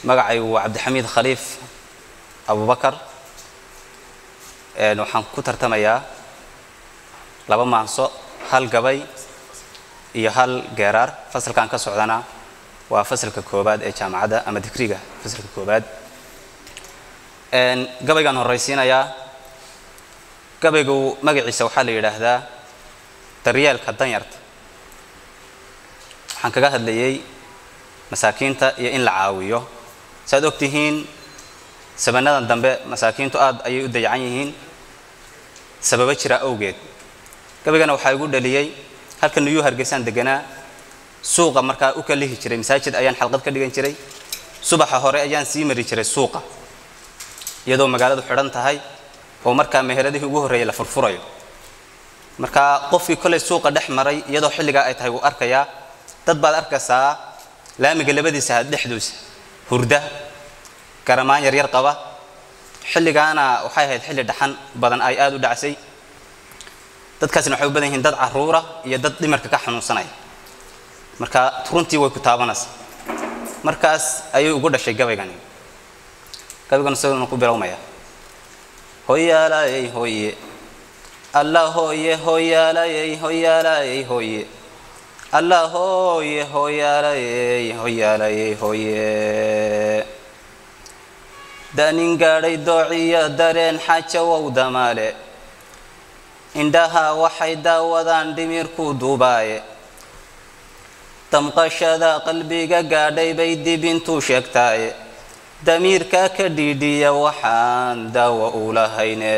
magacaygu waa cabdixamiid khaliif abubakar waxaan ku tartamayaa laba maanso hal gabay iyo hal geeraar fasalkan ka socdana waa fasalka koobaad ee jaamacadda ama digriga fasalka koobaad gabaygaan horraysiinayaa gabaygu magaciisa waxaa la yidhaahdaa daryeelka danyarta waxaan kaga hadlayay masaakiinta iyo in la caawiyo saaad og tihiin sabanadan dambe masaakiintu aad ayay u dayacan yihiin sababo jira awgeed gabaygana waxaa igu dhaliyey halka nuyuu hargeysaan deganaa suuqa markaa u kalihi jiray masaajid ayaan xalqad ka dhigan jiray subaxa hore ayaan sii mari jiray suuqa iyadoo magaaladu xidhan tahay oo markaa meheradihii ugu horreeyay la furfurayo markaa qofkii kolay suuqa dhex maray iyadoo xilligaa ay tahay wuu arkayaa dad baad arkaysaa laamiga labadiisa had dhexduusa hurda garamaan yaryar qaba xilligaana waxay ahayd xilli dhaxan badan ay aada u dhacsay dadkaasina waxay u badan yihiin dad caruura iyo dad dhimarka ka xanuunsanaya marka runtii way ku taabanaysa markaas ayuu ugu dhashay gabaygani gabaygan isaguna ku bilowmaya hoyaalayey hoye alla hooye hoyaalayey hoyaalayey hoye alla hooye hoyaalayey hoyaalayey hoye danin gaadhay doociyo dareen xajawow damaale indhaha waxay daawadaan dhimirku duubaaye damqashada qalbiga gaadhay bay dib intuu sheegtaaye damiirka ka dhiidhiya waxaan daawo u lahayne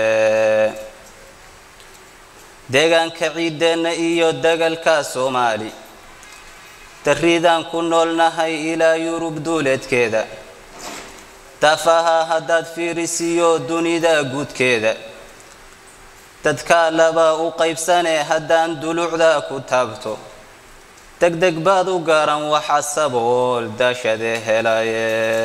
deegaanka ciideenna iyo dagalka soomaali darridaan ku noolnahay ilaa yurub duuleedkeeda daafaha haddaad fiirisiyo dunida guudkeeda dadka laba u qaybsanee haddaan dulucda ku taabto degdeg baad u garan waxa sabool daashade helaye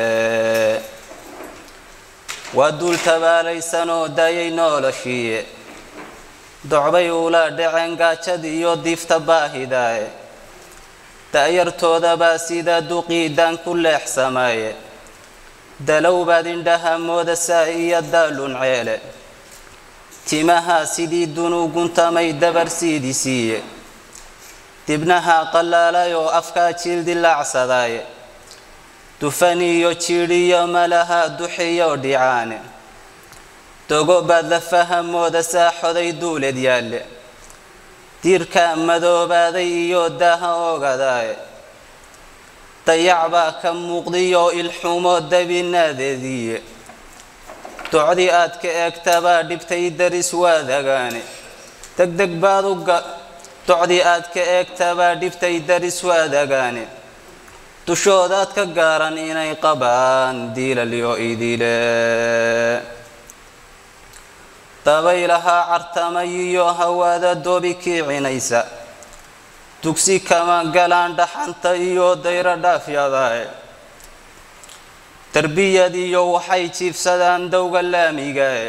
waa duul tabaalaysanoo daayay noloshiiye docbay ula dhaceen gaajad iyo diifta baahidaaye da'yartoodabaa sida duqiidaan ku leexsamaye dalow baad indhaha moodasaa iyo daalun ceele timaha sidii dunuguntamay dabar siidisiiye dibnaha qallaalay oo afkaa jiildilaacsadaye dufaniyo jiidhiyo malaha duxiyo dhicaane dogo baad lafaha moodasaa xoday duuled yaalle diirka madoobaaday iyo daaha ogadaaye dayac baa ka muuqdiyo ilxumo dabinaadeediiye docdii aad ka eegtabaa dhibtay daris waadagaane degdeg baad u docdii aad ka eegtabaa dhibtay daris waadagaane dushoodaad ka gaaran inay qabaan diilalyo idile dabaylahaa cartamay iyo hawaada doobi kiicinaysa dugsi kama galaan dhaxanta iyo dayro dhaafyadae darbiyad iyo waxay jiibsadaan dowga laamigae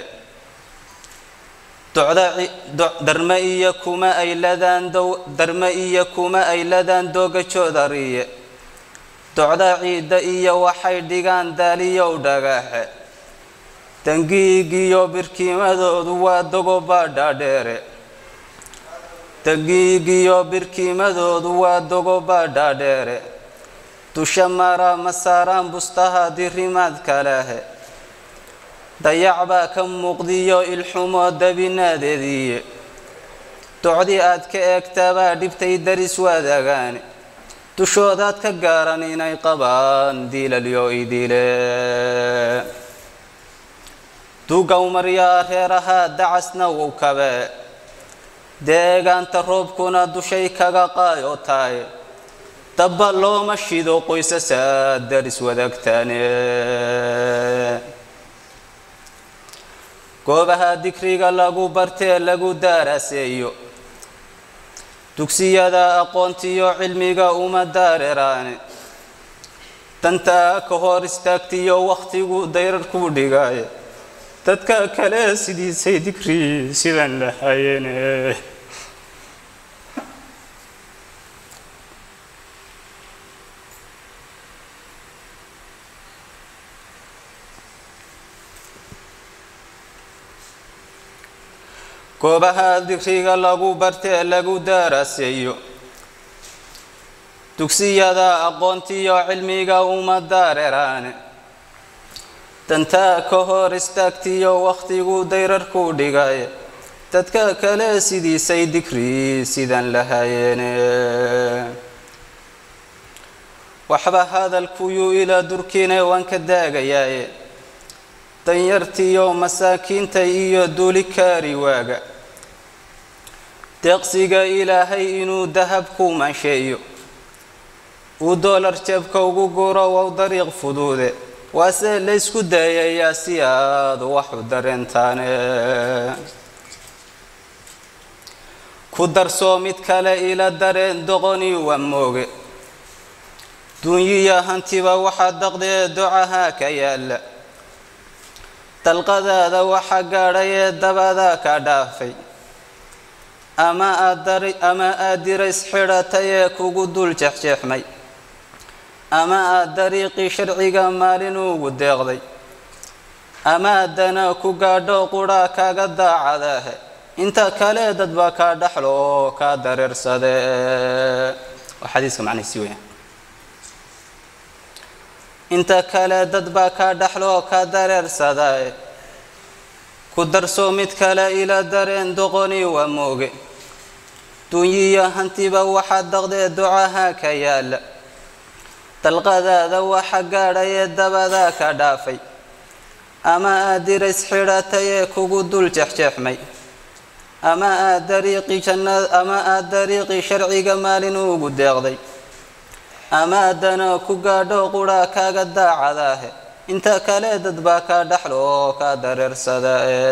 darme iyo kuma ay ladaan darme iyo kuma ay ladaan dooga joodariye docda ciidda iyo waxay dhigaan daaliyow dhagaaxe dangiigiyo birkiimadoodu waa dogobaa dhaadheere dangiigiyo birkiimadoodu waa dogobaa dhaadheere dusha mara ma saaraan bustaha dirimaad kalehe dayac baa ka muuqdiyo ilxumo dabinaadeediiye docdii aad ka eegtabaa dhibtay daris waadagaane dushoodaad ka gaaran inay qabaan diilalyo idile duugaw maryaa reeraha dacasna wow kabe deegaanta roobkuna dushay kaga qaayo tahay dabba looma shido qoysasaa daris wadaagtaane goobaha dikriga lagu bartee lagu daaraaseeyo dugsiyada aqoontiyo cilmiga uma daareraane dantaa ka hor istaagtiyo wakhtigu dayrarkuu dhigaaye dadka kale sidiisay dikri sidan lahayeene goobaha dikriga lagu bartee lagu daaraseeyo dugsiyada aqoontiyo cilmiga uma dareeraane dantaa ka hor istaagtiyo wakhtigu dayrarku dhigaye dadka kale sidiisay dikri sidan lahayeene waxba hadalkuyuu ilaa durkiine waan ka daagayaaye danyartiyo masaakiinta iyo duuli kaari waaga deeqsiga ilaahay inuu dahab ku maansheeyo uu doolar jabka ugu guro wow dariiq fuduude waase laysku dayayaa si aad waxu dareentaane ku darsoo mid kale ila dareen doqoni waa mooge dunyiya hantiba waxaa daqdee docaha ka yaalla dalqadaada waxa gaadhay ee dabada ka dhaafay ama aadama aad dirays xidhatay ee kugu dul jexjeexmay ama aad dariiqii sharciga maalin ugu deeqday ama addana ku gaadho qudhaa kaaga daacadaahe inta kale dadba kaa dhaxlo oo kaa dareersade waa xadiiska macnahisi weya inta kale dadbaa kaa dhaxlo oo kaa dareersadae ku darso mid kale ila dareen doqoni waa mooge dunyiya hantiba waxaa daqdee ducaha ka yaalla dalqadaada waxa gaadhay ee dabada ka dhaafay ama aad dirays xidhatay ee kugu dul jexjeexmay ama aad dariiqii jannad ama aad dariiqii sharciga maalin ugu deeqday ama addana ku gaadho qudhaa kaaga daacadaahe inta kale dadbaa kaa dhaxlo oo kaa dareersada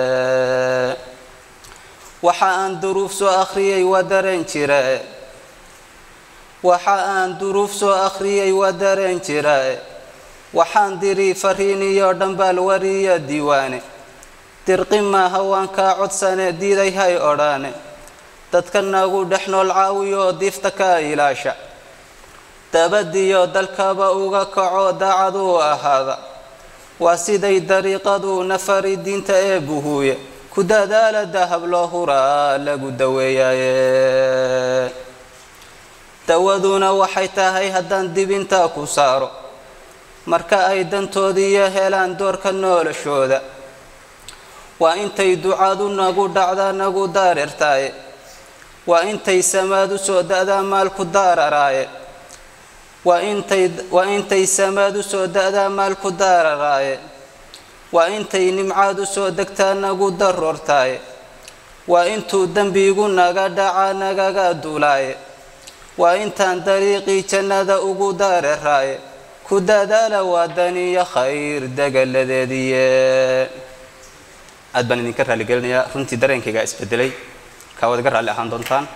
waxa aan duruuf soo akhriyay waa dareen jirae waxa aan duruuf soo akhriyay waa dareen jirae waxaan diri fariin iyo dhambaal wariya diiwaane dirqi maaha waan kaa codsane diiday hay odhaane dadka nagu dhex nool caawiyo diifta ka ilaasha dabadiyo dalkaba uga kaco daacad u ahaada waa siday dariiqadu nafari diinta ee buhuuye ku dadaala dahab loo huraa lagu daweeyaye dawaduna waxay tahay haddaan dibinta ku saaro marka ay dantoodiiyo helaan doorka noolashooda waa intay ducadu nagu dhacda nagu daareertaaye waa intay samaadu soo da-daa maalku daararaaye waa intay waa intay samaadu soo da-daa maalku daararaaye waa intay nimcaadu soo degtaa nagu daroortaaye waa intuu dembigu naga dhaca nagaga duulaaye waa intaan dariiqii jannada ugu daareraaye ku dadaala waa daniyo khayr degaladeediye aad baan idinka raaligelinayaa runtii dareenkaygaa isbedelay kaa waad iga raalli ahaan doontaan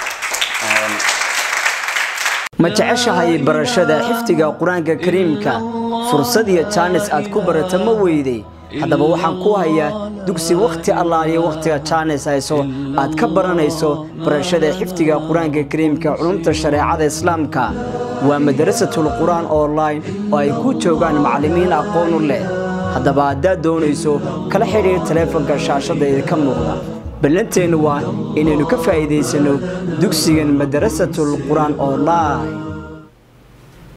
ma jeceshahay barashada xifdiga qur-aanka kariimka fursad iyo jaanis aad ku barata ma weyday haddaba waxaan ku hayaa dugsi wakhti allaaliyo wakhtiga jaanis hayso aad ka baranayso barashada xifdiga qur-aanka kariimka culumta shareecada islaamka waa madarasatul qur-aan online oo ay ku joogaan macallimiin aqoon u leh haddaba haddaad doonayso kala xidhiir taleefanka shaashadda idinka muuqda ballanteennu waa inaynu ka faa'iidaysanno dugsigan madarasatul qur-aan online